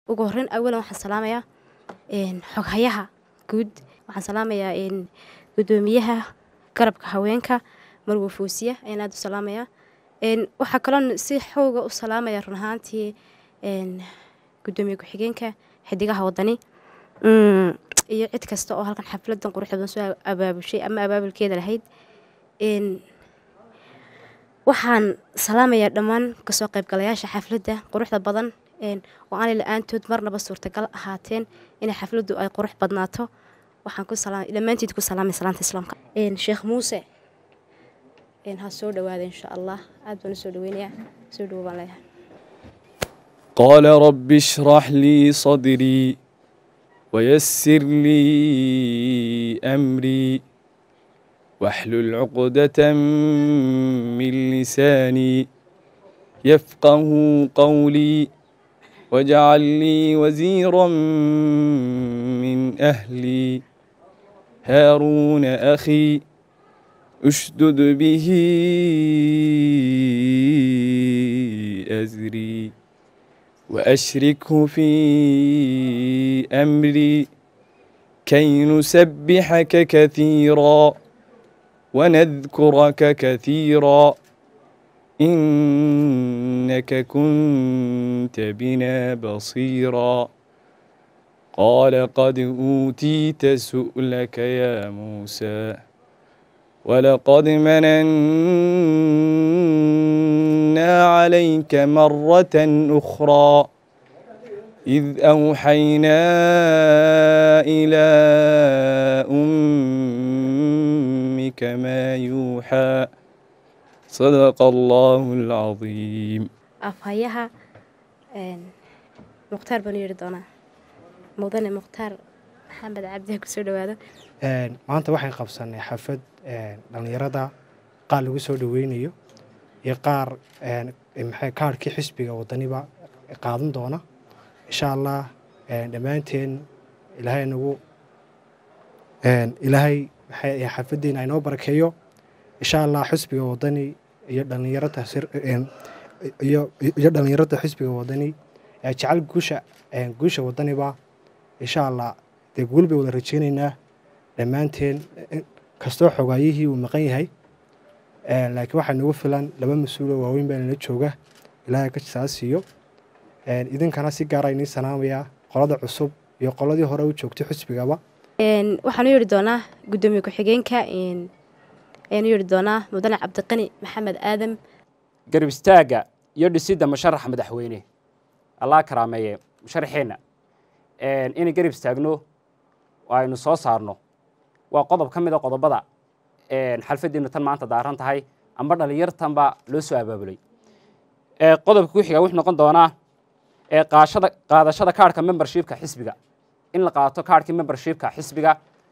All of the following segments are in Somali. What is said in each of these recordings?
ugu horreyn awalan waxaan salaamayaa xoghayaha guud waxaan salaamayaa gudoomiyaha garabka haweenka marwo foosiya ayaan aada u salaamayaa waxaa kaloo si xooga u salaamaya run ahaantii gudoomiye ku-xigeenka xidigaha wadani iyo cid kasta oo halkan xafladan quruxda badan soo abaabushay ama abaabulkeeda lahayd waxaan salaamayaa dhammaan kasoo qaybgalayaasha xafladda quruxda badan oo aanay la-aantood marnaba suurtagal ahaateen inay xafladdu ay qurux badnaato waxaan ku dhammaanteed ku salaamay salaanta islaamka sheekh muuse ha soo dhawaada insha allah aad baan u soo dhaweynayaa soo dhawo baan leeyahay قال رب اشرح لي صدري ويسر لي أمري واحلل عقدة من لساني يفقه قولي واجعل لي وزيرا من أهلي هارون أخي اشدد به أزري وأشركه في أمري كي نسبحك كثيرا ونذكرك كثيرا إنك كنت بنا بصيرا قال قد أوتيت سؤلك يا موسى ولقد مننا عليك مرة أخرى إذ أوحينا إلى أمك ما يوحى صدق الله العظيم afhayaha mukhtaar baan u yeeri doonaa mudane mukhtaar maxamed cabdiha kusoo dhawaado maanta waxaan qabsanay xafad dhallinyarada qaar lagu soo dhaweynayo iyo qaar maxay kaarhkii xisbiga wadaniba qaadan doona insha allah dhammaanteen ilaahay nagu ilaahay maxay xafaddeena inoo barakeeyo insha allah xisbiga wadani iyo dhallinyarada iyo iyo dhallinyarada xisbiga wadani ee jecel guusha guusha wadaniba insha allah dee guul bay wada rajeynaynaa dhammaanteen kastoo xogaayihii uu maqan yahay laakiin waxaa nagu filan laba mas-uuloo waaweyn baa nala jooga ilaahay ka saa siiyo idinkana si gaara inii salaamayaa qolada cusub iyo qoladii hore u joogtay xisbigaba waxaan u yeeri doonaa gudoomiye ku-xigeenka ayaan u yeeri doonaa mudane cabdiqani maxamed aadam garab istaagga iyo dhisidda musharaxa madaxweyne allah karaameeye musharaxeenna inay garab istaagno oo aynu soo saarno waa qodob ka mid a qodobada xalfaddiinu tan maanta daaran tahay amba dhallinyartanba loo soo abaabulay qodobka ku xiga wuxuu noqon doonaa qaashada qaadashada kaarhka membershipka xisbiga in la qaato kaarhkii membershipka xisbiga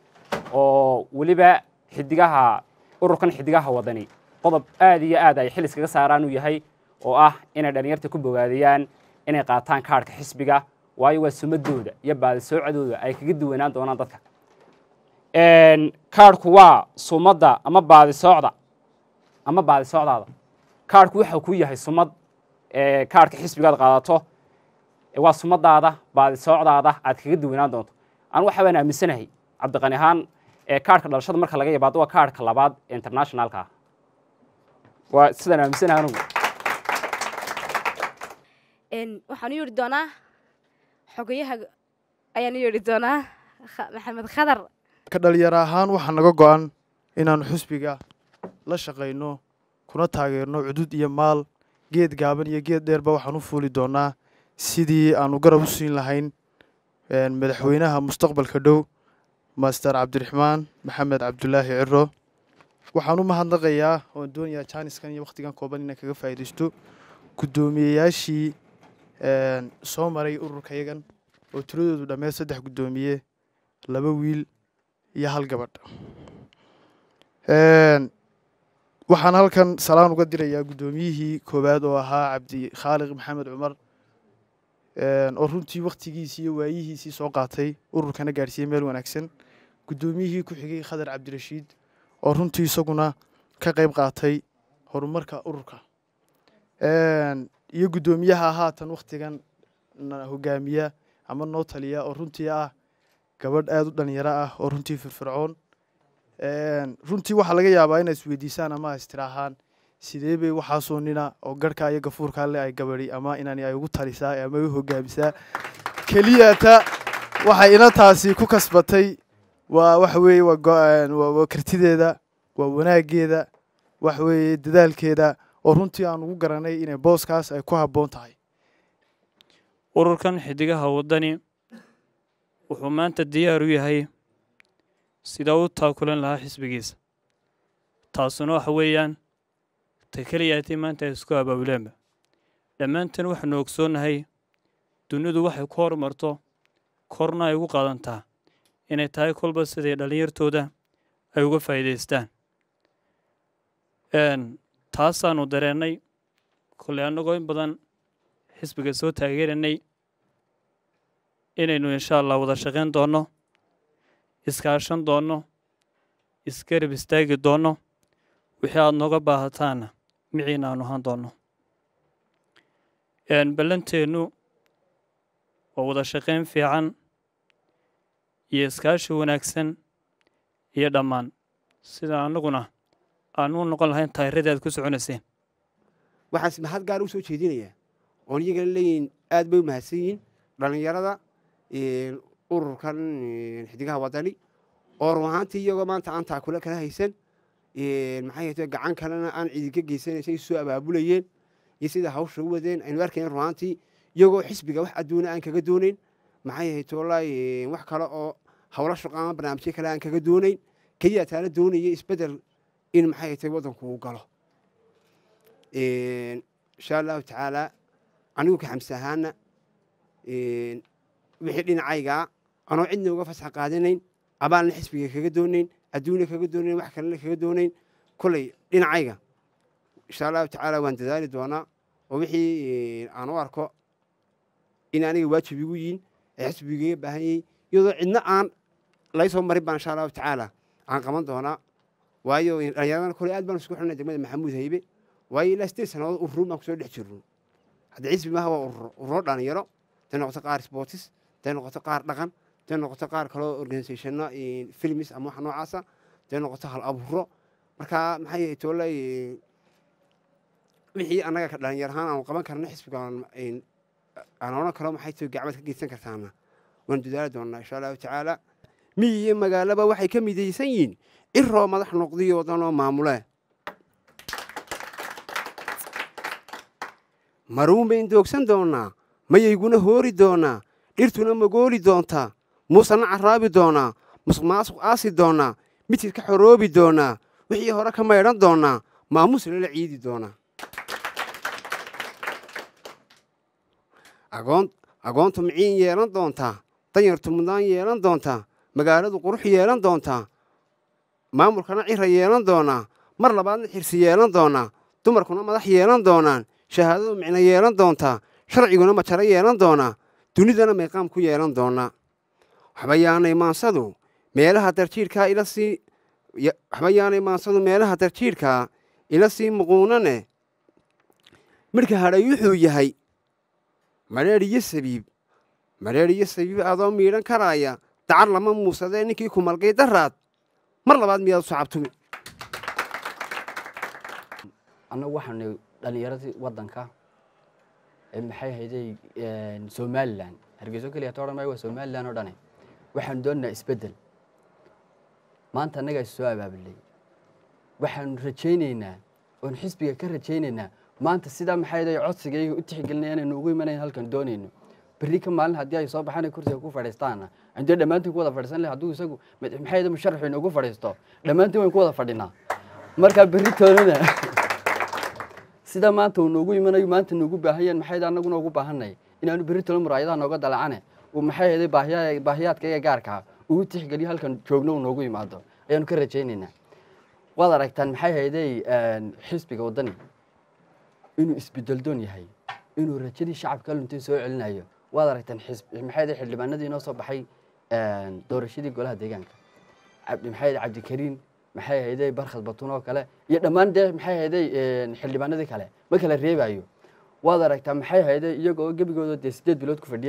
oo weliba xidigaha ururkan xidigaha wadani qodob aad iyo aad ay xil iskaga saaraan uu yahay oo ah inay dhallinyarta ku bogaadiyaan inay qaataan kaarhka xisbiga waayo waa sumadooda iyo baadisoocadooda ay kaga duwanaan doonaan dadka kaarhku waa sumadda ama baadisoocda ama baadisoocdaada kaarhku waxa ku yahay sumad kaarhka xisbigaad qaadato waa sumadaada baadisoocdaada aad kaga duwanaan doonto anu waxa baan aaminsanahay cabdiqani ahaan kaarhka dhalashada marka laga yabaado waa kaarhka labaad ee internationalka ah waa sidaan aaminsanahay anugu waxaan u yeeri doonaa xogayaha ayaan u yeeri doonaa maxamed khadar ka dhalinyaro ahaan waxaa naga go-an inaannu xusbiga la shaqayno kuna taageerno cudud iyo maal geed gaaban iyo geed dheerba waxaan u fuuli doonaa sidii aanu garab u siin lahayn madaxweynaha mustaqbalka dhow master cabdiraxmaan maxamed cabdulaahi ciro waxaan u mahadnaqayaa oan doonayaa jaaniskan iyo wakhtigan kooban inaan kaga faa'iidaysto guddoomiyeyaashii soo maray ururkayagan oo tiradoodu dhammeed saddex guddoomiye laba wiil iyo hal gabadh waxaan halkan salaan uga dirayaa guddoomiyihii koowaad oo ahaa cabdi khaaliq maxamed cumar oo runtii wakhtigiisii iyo waayihiisii soo qaatay ururkana gaadhsiiyey meel wanaagsan guddoomiyihii ku xigay khadar cabdirashiid oo runtii isaguna ka qayb qaatay horumarka ururka iyo guddoomiyaha haatan wakhtigan hogaamiya ama noo taliya oo runtii ah gabadh aada u dhalinyaro ah oo runtii firfircoon runtii waxaa laga yaabaa inay isweydiisaan ama istiraahaan sidee bay waxaasoo nina oo garhka iyo gafuurkaa le ay gabadhi ama inani ay ugu talisaa ama u hogaamisaa keliyata waxay ina taasi ku kasbatay waa waxa weeye waa waa kartideeda waa wanaageeda waxa weeye dadaalkeeda oo runtii aan ugu garanay inay booskaas ay ku habboon tahay ururkan xidigaha waddani wuxuu maanta diyaar u yahay sidaa u taakulan lahaa xisbigiisa taasuna waxa weeyaan ta keliyaatay maanta ay isku abaabuleenba dhammaantan waxaanu ogsoonnahay dunidu waxay ku horumarto korna ay ugu qaadantaa inay tahay kolba siday dhallinyartooda ay uga faa'iidaystaan taasaanu dareennay kolley annagoo in badan xisbiga soo taageeranay inaynu insha allah wada shaqayn doonno iskaashan doonno isgarab istaagi doonno wixii aada nooga baahataanna miciina aanu ahaan doonno ballanteennu waa wada shaqayn fiican iyo iskaashi wanaagsan iyo dhammaan sida annaguna aan u noqon lahayn taayirradii aad ku soconayseen waxaas mahad gaar u soo jeedinayaa oon iyagana leeyihin aad bay u mahadsan yihiin dhallinyarada ururkan xidigaha waddani oo run ahaantii iyagoo maanta aan taakula kala haysan maxay ahayte gacan kalena aan cidinka geysanaysay soo abaabulayeen iyo sida hawsha u wadeen aynu arkayn run ahaantii iyagoo xisbiga wax adduuna aan kaga doonayn maxay ahayte wallaahi wax kale oo howlo shaqo ama barnaamijyo kale aan kaga doonayn keliya taana doonaya isbeddel in maxay ahayte waddanku uu galo insha allahu tacaala anigu ka xamse ahaana wixii dhinacaygaa anoo cidna uga fasax qaadanayn abaalna xisbiga kaga doonayn adduuna kaga doonayn wax kalena kaga doonayn kolley dhinacayga insha allahu tacaala waan dadaali doonaa oo wixii aan u arko in aniga waajib igu yihin ee xisbiga iga baahan yahay iyadoo cidna aan lay soo marin baan insha allahu tacaala aan qaban doonaa waayo dhallinyaradana kolley aad baan isku xidhnay degmada maxamuud haybe waayo ilaa sideed sannadood ururo baan kusoo dhex jirno hadda xisbi maaha waa ururo ururo dhalinyaro haday noqoto qaar sportis haday noqoto qaar dhaqan haday noqoto qaar kaloo organisationno filmis ama wax noocaasa haday noqoto hal abuuro marka maxay yahay toole wixii annaga ka dhalinyar ahaan aanu qaban karna xisbiga aan odhan karo maxay tahay gacmaad ka geysan kartaana waan dadaali doonaa insha allahu tacaala miyi iyo magaalaba waxay ka midaysan yihiin iroo madax noqdiyo waddanoo maamule maruun bayn doogsan doonnaa mayayguna hoori doonaa dhirtuna magooli doontaa muusena carraabi doonaa musuqmaasuq aasi doonaa midkid ka xoroobi doonaa wixii hore ka maydhan doonaa maamuusna la ciidi doonaa agoontu miciin yeelan doontaa danyartu mudnaan yeelan doontaa magaaladu qurux yeelan doontaa maamulkana cira yeelan doonaa mar labaadna xirsi yeelan doonaa dumarkuna madax yeelan doonaan shahaadadu micno yeelan doontaa sharciguna majaro yeelan doonaa dunidana mayqaam ku yeelan doonaa waxba yaanay maansadu meelaha darjiirkaa ila sii waxba yaanay maansadu meelaha darjiirkaa ila sii muquunane midhka hadhay wuxuu yahay madheer iyo sabiib madheer iyo sabiib adoo miidhan karaaya dacar lama muusadee ninkii ku malgay daraad mar labaad miyaad u sacabtumi annagu waxaanu dhalinyaradii waddanka maxay hayday somalilan hargeyso keliya ta odhan maayo waa somalilan oo dhane waxaanu doonaynaa isbeddel maanta annagaa is soo abaabulay waxaanu rajaynaynaa oon xisbiga ka rajaynaynaa maanta sidaa maxay hayday codsigayga u tixgelinaya inaynu ugu imanayn halkan doonayno berri ka maalin haddii ay soo baxaan kursiga ku fadhiistaana indee dhammaantiin ku wada fadhiisan leh hadduu isagu maxay hayday musharaxu inoogu fadhiisto dhammaantiin wayn ku wada fadhinaa marka berri toonana sida maanta uu noogu imanayo maanta noogu baahanyeen maxay annaguna ugu baahanay inaanu berri tolo muraayadaha nooga dalacane uu maxay hayday baahiya baahiyaadka iga gaarkaa uu tixgeliyo halkan joogno uu noogu yimaado ayaanu ka rajaynaynaa waad aragtaan maxay hayday xisbiga waddani inuu isbedeldoon yahay inuu rajadii shacabka luntay soo celinayo waad aragtaan maxay hayday xildhibaanadii inoo soo baxay doorashadii golaha deegaanka maxay hayday cabdikariin maxay hayday barkhad batun oo kale iyo dhammaan dee maxay hayday xildhibaanadii kale ma kala reebayo waad aragtaa maxay hayday iyagoo gebigooda dee sideed bilood ku fadhiyey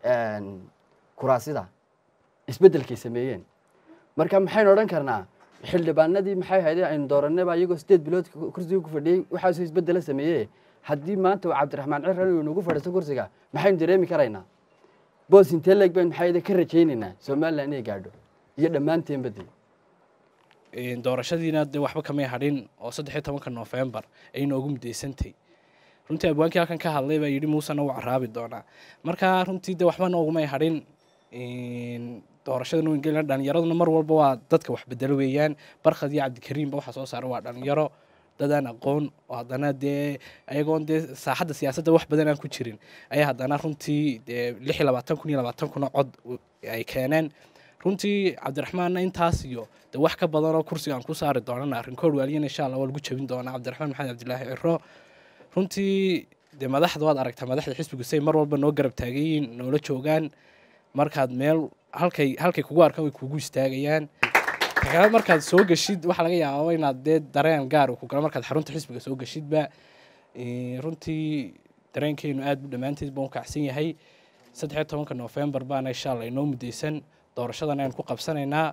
kuraasida isbeddelkay sameeyeen marka maxaynu odhan karnaa xildhibaanadii maxay ahayd aynu dooranayba iyagoo sideed bilood kursiga ku fadhiyey waxaasoo isbeddela sameeyey haddii maanta uu cabdiraxmaan ciran uu nagu fadhiisto kursiga maxaynu dareemi karaynaa boos intee leeg baynu maxay ka rajaynaynaa somaliland inay gaadho iyo dhammaanteenba dee doorashadiina dee waxba kamay hadhin oo saddex iyo tobanka noofembar ay noogu mudaysantay runtii abwaankii halkan ka hadlay baa yidhi muusena wuu caraabi doonaa marka runtii dee waxba noogumay hadhin doorashada nowengeliya dhalinyaraduna mar walba waa dadka wax bedelo weeyaan barkhad iyo cabdikariimba waxaa soo saara waa dhalinyaro dadaan aqoon oo haddana dee ayagoon dee saaxadda siyaasadda wax badan aan ku jirin ayaa haddana runtii dee lix iyo labaatan kun iyo labaatan kuna cod ay keeneen runtii cabdiraxmaanna intaas iyo de wax ka badanoo kursiga aan ku saari doonana arrinkood waaliyana insha allah waa lagu jebin doonaa cabdiraxmaan maxamed cabdilaahi ciro runtii dee madaxda waad aragtaa madaxda xisbigu say mar walba noo garab taagayiin noola joogaan markaad meel halkay halkay kugu arkaan way kugu istaagayaan takale markaad soo geshid waxaa laga yaabaa inaad dee dareen gaar uu ku galo markaad xarunta xisbiga soo geshidba runtii dareenkeenu aad bu dhammaanteed baan u kacsan yahay saddex iyo tobanka noofembar baana insha allah inoo mudaysan doorashadan ayaan ku qabsanaynaa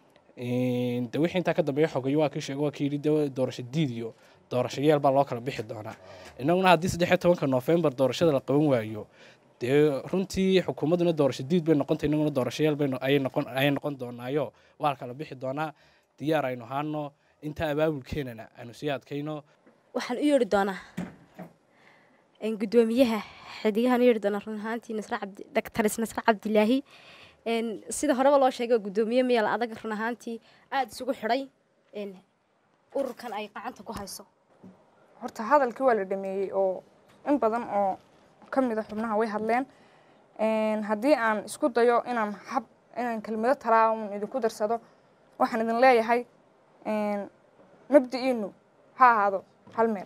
de wixii intaa ka dambeeya xogayo waa kii sheegay waa kii yidhi de doorasho diid iyo doorasho yeel baa loo kala bixi doonaa innaguna haddii saddex iyo tobanka noofembar doorashada la qaban waayo dee runtii xukuumadduna doorasho diid bay noqontay innaguna doorasho yeel bay ayay noqon ayay noqon doonaayo waa la kala bixi doonaa diyaar aynu haano intaa abaabulkeenana aynu sii adkayno waxaan u yeedhi doonaa gudoomiyaha xidigahan u yeedhi doonaa run ahaantii nasre cabdi daktaris nasre cabdilaahi sida horeba loo sheegay gudoomiye meel adag run ahaantii aada isugu xidhay ururkan ay gacanta ku hayso horta hadalkii waa la dhameeyey oo in badan oo ka mid a xubnaha way hadleen haddii aan isku dayo inaan hab inaan kelmado talaaun idinku darsado waxaan idin leeyahay mabdi'iinu ha ahaado hal meel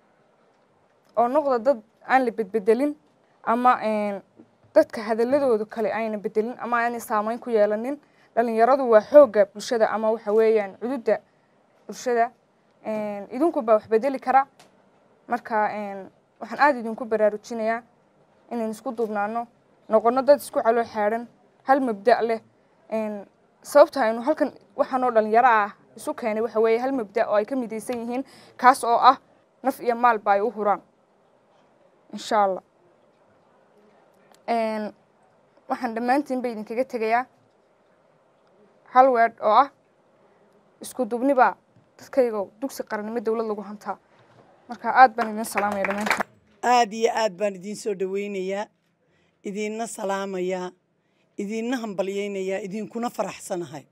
oo noqda dad aan la bedbedelin ama dadka hadaladooda kale ayna bedelin ama aanay saameyn ku yeelanin dhalinyaradu waa xoogga bulshada ama waxa weeyaan cududda bulshada idinku baa wax bedeli kara marka waxaan aada idinku baraarujinayaa inaynu isku duubnaano noqono dad isku caloo xaadhan hal mabda' leh sababta aynu halkan waxaanoo dhalinyaro ah isu keenay waxa weeye hal mabda' oo ay ka midaysan yihiin kaas oo ah naf iyo maalba ay u huraan insha allah waxaan dhammaantiinba idinkaga tegayaa hal weedh oo ah isku dubnibaa dadkayga dugsi qarannimo dowlad lagu hantaa marka aad baan idin salaamaya dhammaantiin aada iyo aad baan idiin soo dhoweynayaa idiinna salaamayaa idiinna hambalyaynayaa idinkuna faraxsanahay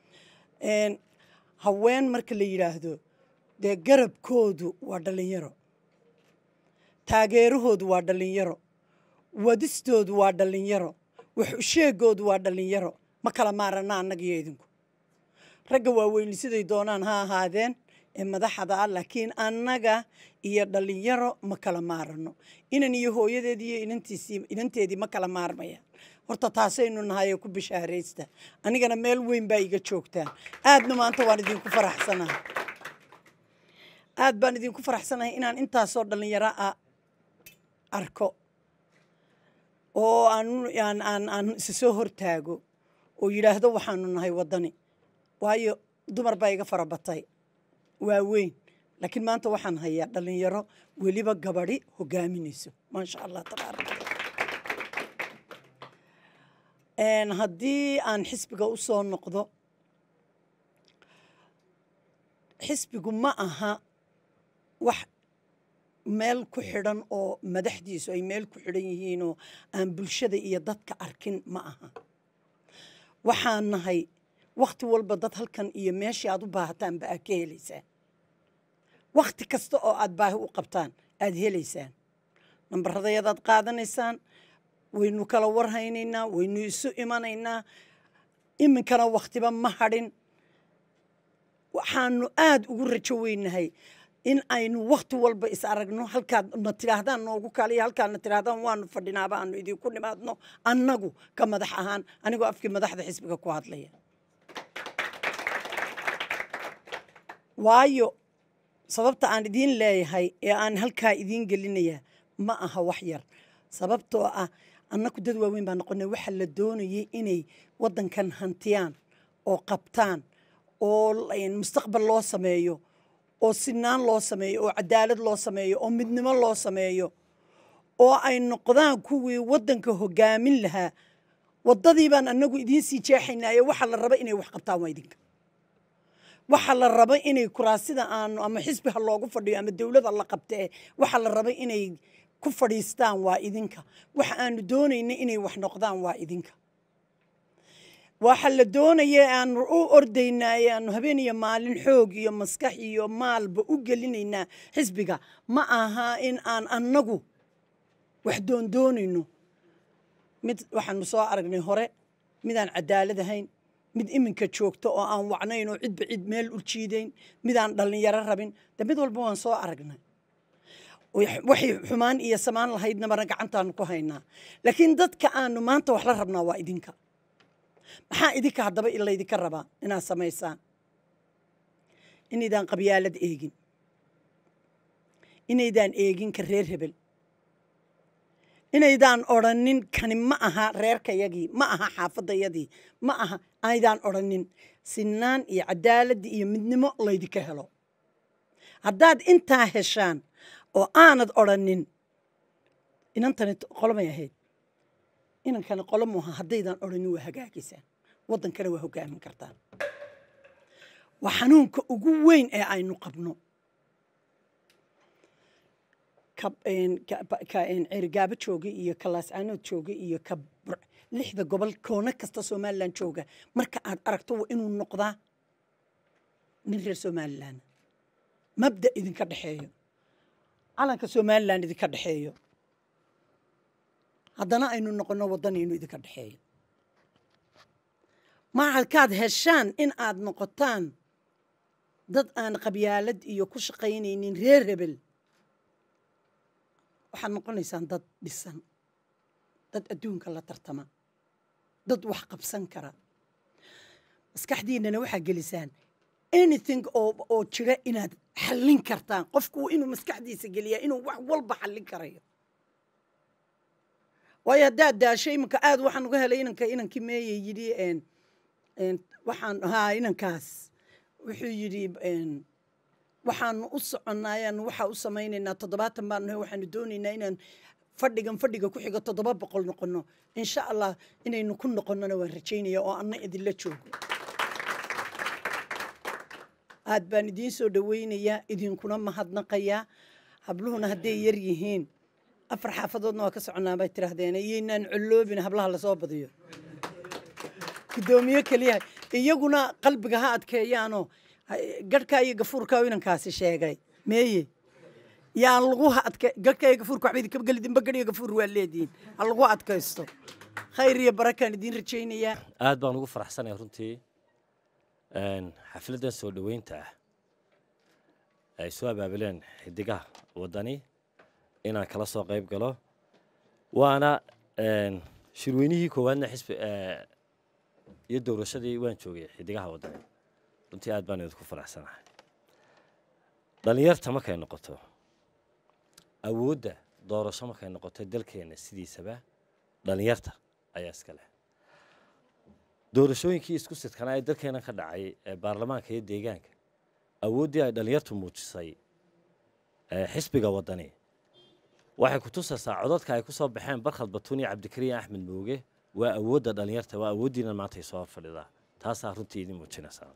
haween marka la yidhaahdo dee garabkoodu waa dhallinyaro taageerahoodu waa dhallinyaro wadistoodu waa dhallinyaro wax usheegoodu waa dhallinyaro ma kala maarana annagiyo idinku ragga waaweyni siday doonaan ha ahaadeen ee madaxda ah laakiin annaga iyo dhallinyaro ma kala maarano inan iyo hooyadeed iyo inantiisii inanteedii ma kala maarmayaan horta taasaynu nahay oo ku bishaaraysta anigana meel weyn baa iga joogtaan aadna maanta waan idinku faraxsanahay aad baan idinku faraxsanahay inaan intaasoo dhallinyaro ah arko oo aan aan aan isa soo hortaago oo yidhaahdo waxaanu nahay waddani waayo dumar baa iga fara batay waa weyn laakiin maanta waxaan hayaa dhallinyaro weliba gabadhi hogaaminayso maasha allah tabaaraka haddii aan xisbiga u soo noqdo xisbigu ma aha wax meel ku xidhan oo madaxdiisu ay meel ku xidhan yihiinoo aan bulshada iyo dadka arkin ma aha waxaan nahay wakhti walba dad halkan iyo meeshii aad u baahataanba aad ka helaysaan wakhti kasta oo aad baahi u qabtaan aad helaysaan nambaradayadaad qaadanaysaan waynu kala warhaynaynaa waynu isu imanaynaa iminkana wakhtiba ma hadhin waxaanu aada ugu rajo weynahay in aynu wakhti walba is aragno halkaad na tidhaahdaan noogu kaliya halkaad na tidhaahdaan waanu fadhinaaba aanu idinku nimaadno annagu ka madax ahaan anigoo afkii madaxda xisbiga ku hadlaya waayo sababta aan idiin leeyahay ee aan halkaa idiin gelinayaa ma aha wax yar sababtoo ah annaku dad waaweyn baa noqonay waxa la doonayay inay waddankan hantiyaan oo qabtaan oo mustaqbal loo sameeyo oo sinaan loo sameeyo oo cadaalad loo sameeyo oo midnimo loo sameeyo oo ay noqdaan kuwii waddanka hogaamin lahaa waddadii baan annagu idiin sii jeexaynaayo waxa la raba inay wax qabtaan waa idinka waxa la raba inay kuraasida aanu ama xisbi ha loogu fadhiyo ama dowlada la qabtee waxa la raba inay ku fadhiistaan waa idinka waxa aanu doonayna inay wax noqdaan waa idinka waxa la doonaya aanu u ordaynaaye aanu habeen iyo maalin xoog iyo maskax iyo maalba u gelinaynaa xisbiga ma aha in aan annagu wax doondoonayno mid waxaanu soo aragnay hore midaan cadaalad ahayn mid iminka joogto oo aan wacnayn oo cidba cid meel u jiidayn midaan dhallinyaro rabin de mid walba waan soo aragnay waxay xumaan iyo samaan lahaydnabana gacantaanu ku haynaa laakiin dadka aanu maanta wax la rabnaa waa idinka maxaa idinka haddaba laydinka rabaa inaad samaysaan inaydaan qabyaalad eegin inaydaan eegin ka reer hebel inaydaan odrhanin kani ma aha reerkayagii ma aha xaafadayadii ma aha aydaan odrhanin sinaan iyo cadaaladii iyo midnimo laydinka helo haddaad intaa heshaan oo aanad odrhanin inantani qolomay ahayd inankani qolo muuha haddaydaan odhanin waa hagaagisaan waddankana waa hogaamin kartaan waa xanuunka ugu weyn ee aynu qabno ceerigaabo jooga iyo ka laascaanood jooga iyo ka lixda gobol koono kasta somalilan jooga marka aad aragto waa inuu noqdaa nin reer somalilan mabda idinka dhexeeyo calanka somalilan idinka dhexeeyo haddana aynu noqono waddanaynu idinka dhexeeyo markaad heshaan in aad noqotaan dad aan qabyaalad iyo ku shaqaynaynin reer rebel waxaad noqonaysaan dad dhisan dad adduunka la tartama dad wax qabsan kara maskaxdiinana waxaa gelisaan anything oo oo jira inaad xallin kartaan qofku inuu maskaxdiisa geliyaa inuu wax walba xallin karayo waayo haddaad daasho iminka aad waxaan uga helay inanka inankii meeye yidhi waxaan haa inankaas wuxuu yidhi waxaanu u soconaayaanu waxaa u samaynaynaa toddobaatan baan nahay waxaanu doonaynaa inaan fadhigan fadhiga ku xigo toddoba boqol noqono insha allah inaynu ku noqonnona waan rajaynaya oo anna idinla joogo aad baan idiin soo dhawaynayaa idinkuna mahadnaqayaa habluhuna hadday yar yihiin afar xaafadoodna waa ka soconaa bay tidhaahdeen iyoynaan colloobin hablaha lasoo badiyo guddoomiye keliya iyaguna qalbiga ha adkeeyaanoo garhkaa iyo gafuurkaa inankaasi sheegay meeye yaan lagu adke garhkaa iyo gafuurka waxba idinka geli dimba garh iyo gafuur waa leedihiin ha lagu adkaysto khayr iyo barakaan idiin rajaynayaa aad baan ugu faraxsanaya runtii xafladdan soo dhoweynta ah ay soo abaabuleen xidigaha waddani inaan kala soo qayb galo waana shirweynihii koowaadna xisbi iyo doorashadii waan joogay xidigaha waddani runtii aad baan idinku faraxsanahay dhallinyarta markay noqoto awoodda doorasho markay noqoto dalkeenna sidiisaba dhallinyarta ayaa iska leh doorashooyinkii isku sidkanaa ee dalkeena ka dhacay ee baarlamaanka iyo deegaanka awooddii ay dhallinyartu muujisay xisbiga waddani waxay ku tusaysaa codadka ay ku soo baxeen barkhad batuun iyo cabdikariin axmed mooge waa awoodda dhallinyarta waa awooddiina maanta ay soo horfadhidaa taasaa runtii idin muujinaysaa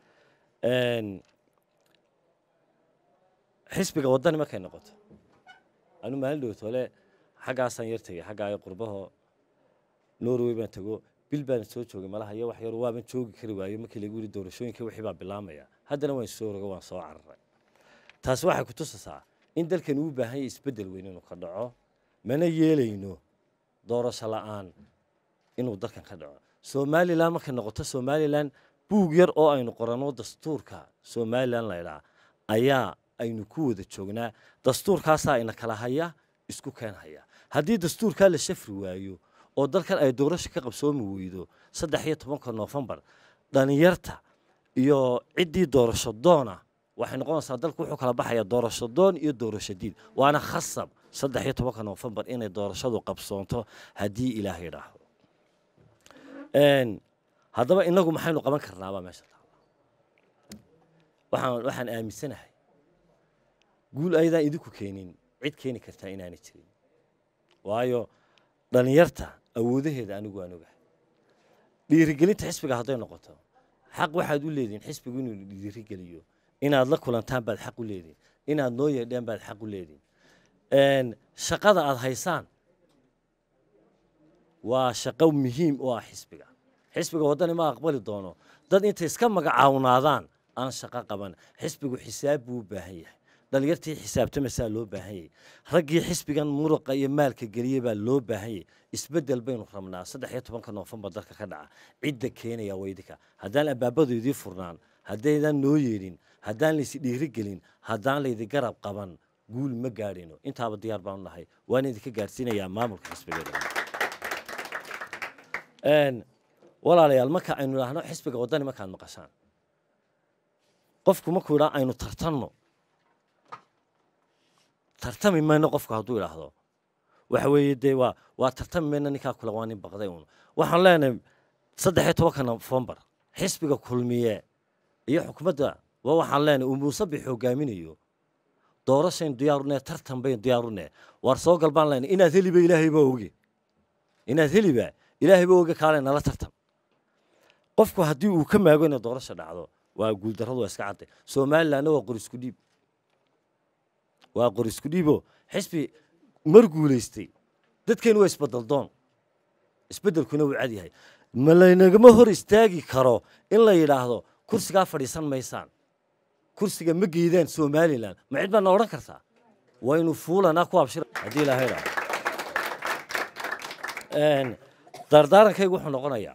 xisbiga waddani markay noqoto anu maalin dhowtole xaggaasaan yar tegay xaggaa qurbaho norway baan tego bil baan soo joogay malaha iyo wax yar waaban joogi kari waayo markii lagu yidhi doorashooyinka wixii baa bilaamaya haddana waan soo rogo waan soo cararay taasi waxay ku tusaysaa in dalkan uu baahan yahay isbeddel weyn inuu ka dhaco mana yeelayno doorasho la'aan inuu dalkan ka dhaco somalilan markay noqoto somalilan buug yar oo aynu qoranno dastuurka somalilan laydhaa ayaa aynu ku wada joognaa dastuurkaasaa ina kala haya isku keen haya haddii dastuurkaa la shafri waayo oo dalkan ay doorasho ka qabsoomi weydo saddex iyo tobanka noofembar dhalinyarta iyo ciddii doorasho doona waxay noqonaysaa dalku wuxuu kala baxaya doorasho doon iyo doorasho diid waana khasab saddex iyo tobanka noofembar inay doorashadu qabsoonto haddii ilaah yidhaahdo haddaba inagu maxaynu qaban karnaabaa meesha taala waxaan waxaan aaminsanahay guul ayadaan idinku keenin cid keeni kartaa inaanay jirin waayo dhallinyarta awoodaheeda anigu waan ogahay dhiirigelinta xisbiga hadday noqoto xaq waxaad u leedihin xisbigu inuu dhiirigeliyo inaad la kulantaan baad xaq u leedihin inaad noo yeedhaan baad xaq u leedihin shaqada aad haysaan waa shaqo muhiim u ah xisbiga xisbiga waddani ma aqbali doono dad intay iska magacawnaadaan aan shaqo qaban xisbigu xisaab buu u baahan yahay dhalinyartii xisaabtamasaa loo baahan yahay raggii xisbigan muruqa iyo maalka geliyey baa loo baahan yahay isbeddel baynu rabnaa saddex iyo tobanka noofembar dalka ka dhaca cidda keenaya waydinka haddaan albaabadu idii furnaan haddaydan noo yeedhin haddaan laysi dhiirigelin haddaan laydi garab qaban guul ma gaadhino intaaba diyaar baanu nahay waan idinka gaadhsiinayaa maamulka xisbigeeda walaalayaal marka aynu idhaahno xisbiga waddani markaad maqashaan qofku markuu idhaa aynu tartanno tartami mayno qofku hadduu idhaahdo waxa weeye dee waa waa tartami mayno ninkaa kule waa nin baqday uun waxaan leenahay saddex iyo tobanka nofembar xisbiga kulmiye iyo xukuumadda waa waxaan leenahay uu muusabix hogaaminayo doorashaynu diyaarune tartan baynu diyaarune waar soo gal baan leenahay inaad heliba ilaahay baa oge inaad heliba ilaahay baa oge kaale nala tartan qofku haddii uu ka maago inay doorasha dhacdo waa guuldarradu waa iska cadday somalilandna waa qorisku dhiib waa qorisku dhiibo xisbi mar guulaystay dadkeenu waa isbeddeldoon isbeddelkuna wuu cad yahay ma laynagama hor istaagi karo in la yidhaahdo kursigaa fadhiisan maysaan kursiga ma geydaan somalilan ma cid baadna odhan kartaa waynu fuulanaa ku abshira haddii ilaahay idhaahdo dardaarankaygu wuxuu noqonayaa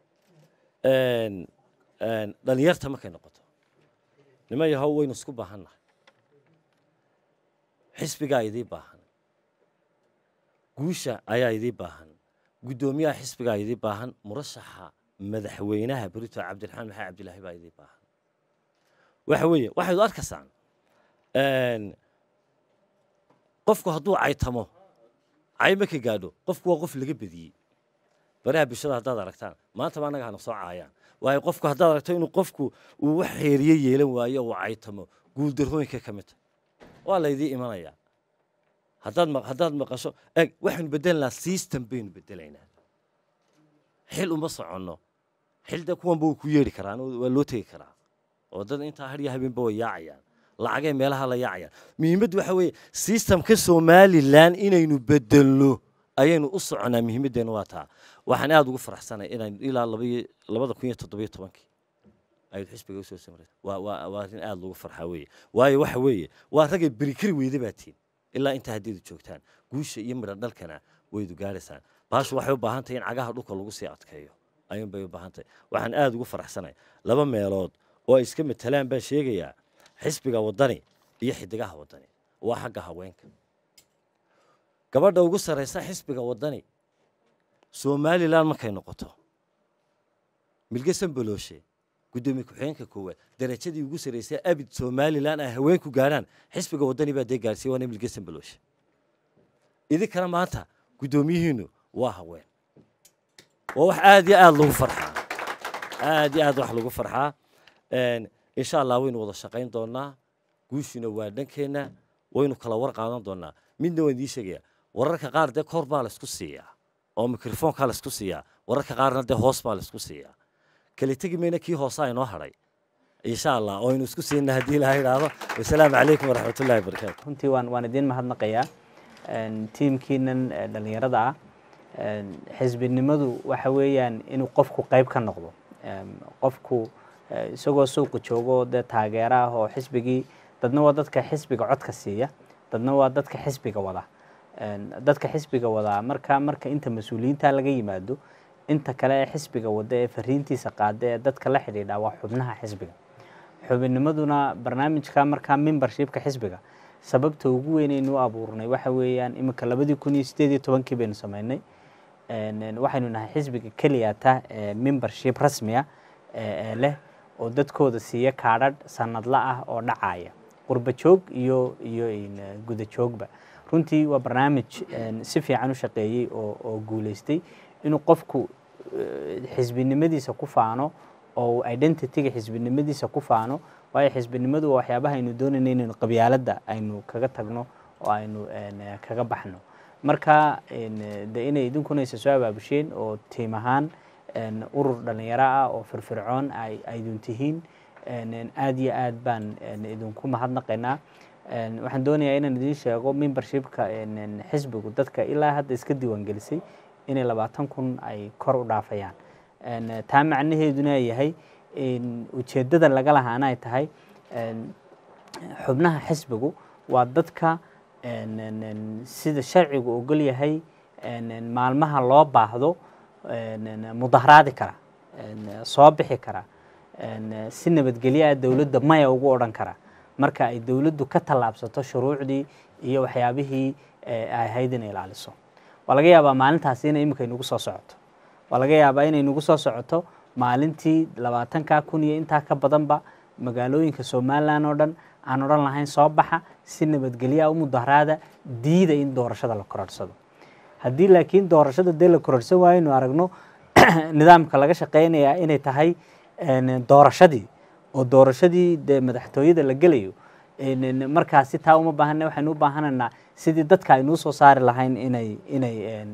dhalinyarta markay noqoto nima yahow waynu isku baahannahay xisbigaa idii baahan guusha ayaa idii baahan guddoomiyaha xisbigaa idii baahan murashaxa madaxweynaha berito cabdiraxmaan maxamed cabdilaahi baa idii baahan waxa weeye waxaydu arkaysaan qofku hadduu caytamo cay marka gaadho qofku waa qof laga bediyey baraha bulshada haddaad aragtaan maantaba annaga hana soo caayaan waayo qofku haddaad aragto inuu qofku uu wax xeeriye yeelan waayo uu caytamo guuldarrooyinka ka mid waa laydii imanayaa haddaad haddaad maqasho eg waxaynu beddelanaa system baynu beddelaynaa xil uma soconno xilda kuwanba wuu ku yeedhi karaa waa loo tegi karaa oo dad intaa hadhiya habeenba way yaacayaan lacagay meelaha la yaacayaan muhiimaddu waxa weeye systemka somalilan inaynu beddelno ayaynu u soconaa muhiimaddeenu waa taa waxaan aada ugu faraxsanay inaynu ilaa labada kun iyo toddobiyo tobankii aynu xisbiga usoo samray waa waa waa arrin aada lagu farxaa weeye waayo waxa weeye waa ragay berikari weyda baa tiin ilaa intaa haddiidu joogtaan guusha iyo midha dhalkana waydu gaaraysaan baashu waxay u baahan tahay in cagaha dhulka lagu sii adkeeyo ayuun bay u baahan tahay waxaan aada ugu faraxsanay laba meelood oo ay iska matalaan baan sheegayaa xisbiga waddani iyo xidigaha waddani waa xagga haweenka gabadha ugu sarraysa xisbiga waddani somalilan markay noqoto milgesan balooshe guddoomiye ku-xigeenka koowaad darajadii ugu sarraysay abid somalilan ay haweenku gaadhaan xisbiga waddani baa dee gaarsiiye waana milgesan balooshe idinkana maanta guddoomiyihiinu waa haween waa wax aada iyo aada lagu farxaa aada iyo aad wax lagu farxaa insha allah waynu wada shaqayn doonaa guushuna waa dhankeenna waynu kala war qaadan doonaa midna waan idiin sheegayaa wararka qaar dee kor baa laysku siiyaa oo mikrofoonkaa laysku siiyaa wararka qaarna dee hoos baa laysku siiyaa kala tegi mayna kii hoosaa inoo hadhay insha allah oo aynu isku siinna haddii ilaha idhaahdo wasalaamu calaykum waraxmatullahi wabarakaatu runtii waan waan idiin mahadnaqayaa tiimkiinan dhallinyarada ah xisbinimadu waxa weeyaan inuu qofku qayb ka noqdo qofku isagoo suuqa joogo dee taageero ah oo xisbigii dadna waa dadka xisbiga codka siiya dadna waa dadka xisbiga wada dadka xisbiga wadaa marka marka inta mas-uuliyiinta laga yimaado inta kale ee xisbiga wada ee fariintiisa qaada ee dadka la xidhiidha waa xubnaha xisbiga xubinimaduna barnaamijka markaa membershipka xisbiga sababta ugu weynaynu u abuurnay waxa weeyaan iminka labadii kun iyo sideed iyo tobankii baynu sameynay waxaynu nahay xisbiga keliyata ee membership rasmiya ee leh oo dadkooda siiya kaadhadh sanadla ah oo dhacaya qurba joog iyo iyo guda joogba runtii waa barnaamij si fiican u shaqeeyey oo oo guuleystay inuu qofku xisbinimadiisa ku faano oo identityga xisbinimadiisa ku faano waayo xisbinimadu waa waxyaabaha aynu doonayna inaynu qabyaaladda aynu kaga tagno oo aynu kaga baxno marka de inay idinkuna isa soo abaabusheen oo tiim ahaan urur dhalinyaro ah oo firfircoon ay aydun tihiin aad iyo aad baan idinku mahadnaqaynaa waxaan doonayaa inaan idiin sheego membershipka xisbigu dadka ilaa hadda iska diiwaangelisay inay labaatan kun ay kor u dhaafayaan taa macnaheeduna yahay ujeeddada laga lahaana ay tahay xubnaha xisbigu waa dadka sida sharcigu ogol yahay maalmaha loo baahdo mudaharaadi kara soo bixi kara si nabadgelyo ah dowladda maya ugu odhan kara marka ay dowladdu ka tallaabsato shuruucdii iyo waxyaabihii ay ahayd inay ilaaliso waa laga yaabaa maalintaasi inay imika inugu soo socoto waa laga yaabaa inay inugu soo socoto maalintii labaatanka kun iyo intaa ka badanba magaalooyinka somalilan oo dhan aan odhan lahayn soo baxa si nabadgelyaa u mudaharaada diida in doorashada la kororhsado haddii laakiin doorashada dee la kororhsan waayo inu aragno nidaamka laga shaqeynayaa inay tahay doorashadii oo doorashadii dee madaxtooyada la gelayo markaasi taa uma baahana waxaynu u baahanaynaa sidii dadka aynuu soo saari lahayn inay inay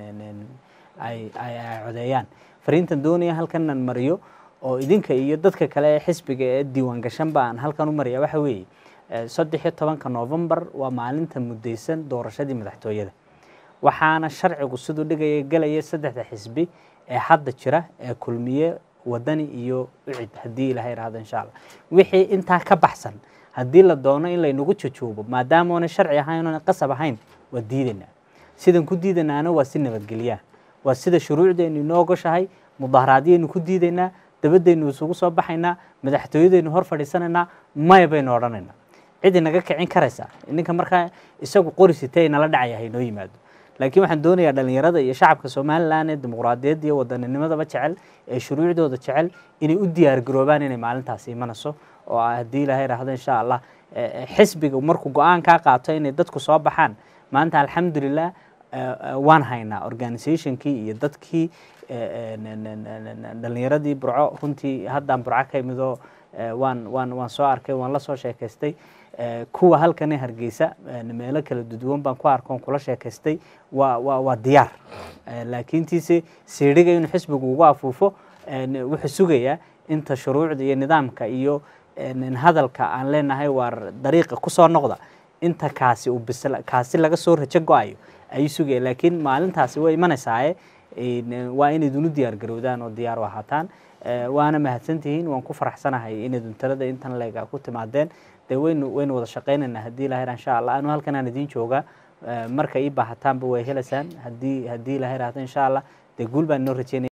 ay ay codeeyaan fariintan doonaya halkanan mariyo oo idinka iyo dadka kale ee xisbiga ee diiwaan gashanba aan halkan u maraya waxa weeye saddex iyo tobanka novembar waa maalinta muddaysan doorashadii madaxtooyada waxaana sharcigu siduu dhigaya gelaya saddexda xisbi ee hadda jira ee kulmiye wadani iyo ucid haddii ilaha irahdo insha allah wixii intaa ka baxsan haddii la doono in laynagu jajoobo maadaama oona sharci ahayn oona qasab ahayn waa diidaynaa sidan ku diidanaana waa si nabadgelyaa waa sida shuruucdeennu inoo ogoshahay mudaharaadyaynu ku diidaynaa dabaddaynu isugu soo baxaynaa madaxtooyadaynu hor fadhiisanaynaa maya baynu odhanaynaa cid inaga kicin karaysa ninka markaa isagu qori sitee inala dhacaya haynoo yimaado laakiin waxaan doonayaa dhalinyarada iyo shacabka somalilan ee dimuqraadiyadda iyo wadanninimadaba jecel ee shuruucdooda jecel inay u diyaar garoobaan inay maalintaasi imanayso oo haddii ilaahay raahdo insha allah xisbiga markuu go-aan kaa qaato inay dadku soo baxaan maanta alxamdulilah waan haynaa organizationkii iyo dadkii dhalinyaradii burco runtii haddaan burco ka imidoo waan waan waan soo arkay waan la soo sheekaystay kuwa halkane hargeysa meelo kala duduwan baan ku arkoon kula sheekaystay waa waa waa diyaar laakiintiise siidhiga inuu xisbigu ugu afuufo wuxuu sugayaa inta shuruucda iyo nidaamka iyo hadalka aan leenahay waar dariiqa kusoo noqda inta kaasi uu bisla kaasi laga soo rajo go-ayo ayuu sugaya laakiin maalintaasi way imanaysaa waa inaydunu diyaar garowdaan oo diyaar u ahaataan waana mahadsantihiin waan ku faraxsanahay inaydun talada intan leega ku timaadeen dee waynu waynu wada shaqaynaynaa haddii ilaha insha allah anu halkan aan idiin joogaa marka ii baahataanba way helaysaan haddii haddii ilaha irahdo insha allah dee guul baan inoo rajeynaya